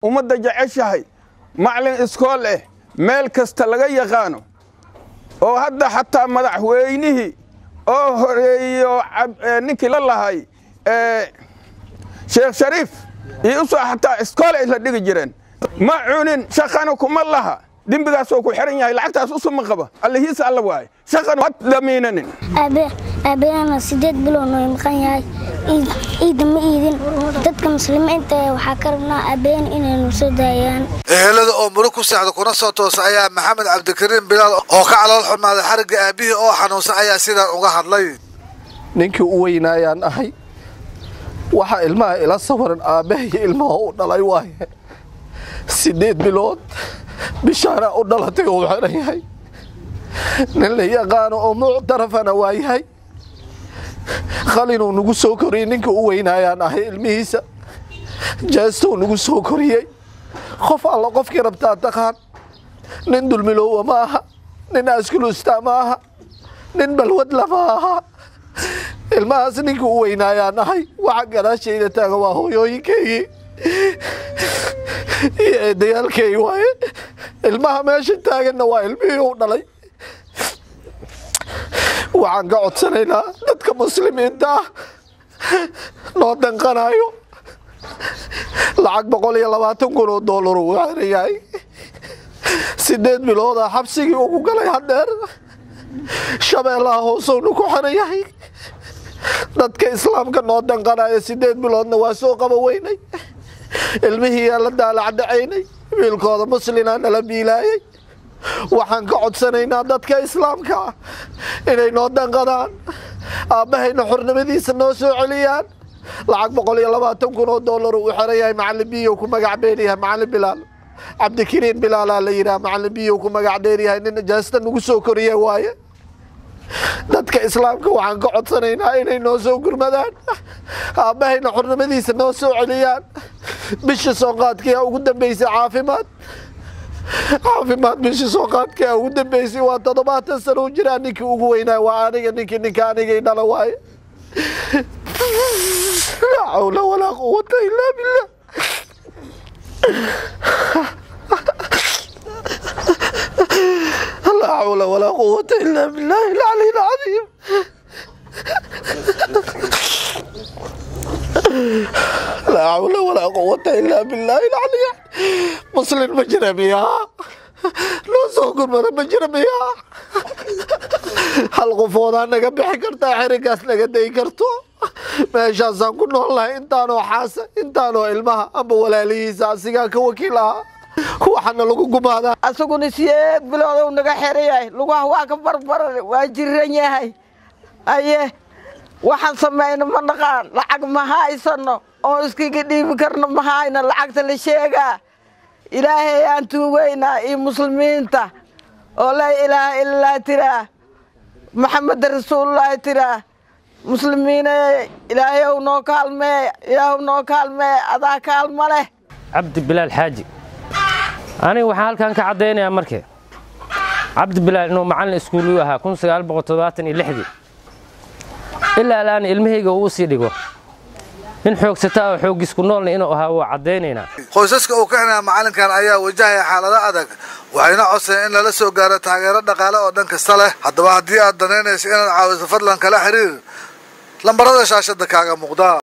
ummadda jeceshahay maclin iskool eh meel kasta laga yaqaano oo hadda xataa madaxweynihii oo horeeyo ninkii la lahay sheekh shariif iyo usoo xataa iskool ay la dhigi jireen ma cunin shaqana kuma laha dembigaasoo ku xiran yahay lacagtaas usuma qaba allihiisa alla waaye shaqan ma damiinanin aabeena sideed bilow noo maqan yahay ciidda ma iidin dadka muslimiinta waxaa ka rabnaa aabeena inaynu soo daayaan ehelada oo murug ku seexda kuna soo toosa ayaa maxamed cabdikariim bilaal oo ka calool xumaaday xarigga aabihii oo xanuunsan ayaa sidaan uga hadlay ninkii u weynaayaan ahay waxaa ilmaha ila sawaran aabbahay ilmaha u dhalay waaye sideed bilood bishaana u dhalatay oo xiran yahay nin la yaqaano oo muctarafana waa yahay qalinuu nagu soo koriyey ninka u weynaayaan ahay ilmihiisa jeestou nagu soo koriyey qof alla qofkii rabtaa taqaan nin dulmiloowa ma aha nin askulusta ma aha nin balwadla ma aha ilmahaas ninka u weynaayaan ahay waxa gadaashayda taaga waa hooyooyinkaygii iyo eedayaalkaygi waaye ilmaha meesha taaganna waa ilmihii u dhalay waxaan ka codsanaynaa dadka muslimiinta ah noo danqanayo lacag boqol iyo labaatan kun oo dollar uu xiran yahay sideed biloodaa xabsigii ugu galay hadheer shabeellaha hoosowna ku xiran yahay dadka islaamka noo danqanaya sideed biloodna waa soo qaba weynay ilmihii yaa la daalacdacaynay wiilkooda muslinaa nala biilaayay waxaan ka codsanaynaa dadka islaamka ah inay noo danqadaan aabbahayna xornimadiisa noo soo celiyaan lacag boqol iyo labaatan kun oo dollar uu xiran yahay macalin biyow ku magac dheeryahay macalin bilaal cabdikariin bilaalaa la yidhaha macalin biyow ku magac dheeryahay nin jaasta nagu soo koriye waaye dadka islaamka waxaan ka codsanaynaa inay noo soo gurmadaan aabbahayna xornimadiisa noo soo celiyaan bisha sooqaadkii ugu dambeysay caafimaad caafimaad bishii sooqaadkii ugu dambeysay waa toddobaatan sano u jiraa ninkii ugu weynaa waa aniga ninkii ninka anigay dhala waaye laa xawla walaa quwata ilaa billah laa xawla walaa quwata ilaa billahi alcali alcadiim laa xawla walaa quwata ilaa billahi alcali muslin ma jira miyaa noo soo gurmada ma jira miyaa hal qofoodaa naga bixi kartaa xerigaas naga dayi karto meeshaasaan ku nool lahay intaanoo xaasa intaanoo ilmaha amba walaalihiisa asigaa ka wakiil ahaa waxaana lagu gumaadaa asaguna siyeed biloodow naga xeran yahay lugaha waa ka barbaran waa jiran yahay aye waxaan samayno ma naqaan lacag ma haysano oo iskiga dhiibi karno ma hayno lacagta la sheegaa ilaahay aan tuugaynaa iyo muslimiinta oo laa ilaaha illallah tiraa maxameda rasuulullaahi tiraa muslimiine ilaahayow noo kaalmee ilaahow noo kaalmee adaa kaalma leh cabdi bilaal xaaji aniga waxaan halkan ka caddaynayaa marke cabdi bilaal inuu macallin iskuuluu ahaa kun sagaal boqol toddobaatan iyo lixdii ilaa alaan ilmahayga uu sii dhigo nin xoogsataa oo xooggisku noolna inuu ahaa waa caddaynaynaa qoysaska uu ka xinaya macalinkan ayaa wajahaya xaalado adag waxayna codsadeen in lala soo gaaro taageero dhaqaale oo dhan kasta leh haddaba haddii aad danaynayso inaad caawiso fadlan kala xiriir lambarada shaashada kaaga muuqda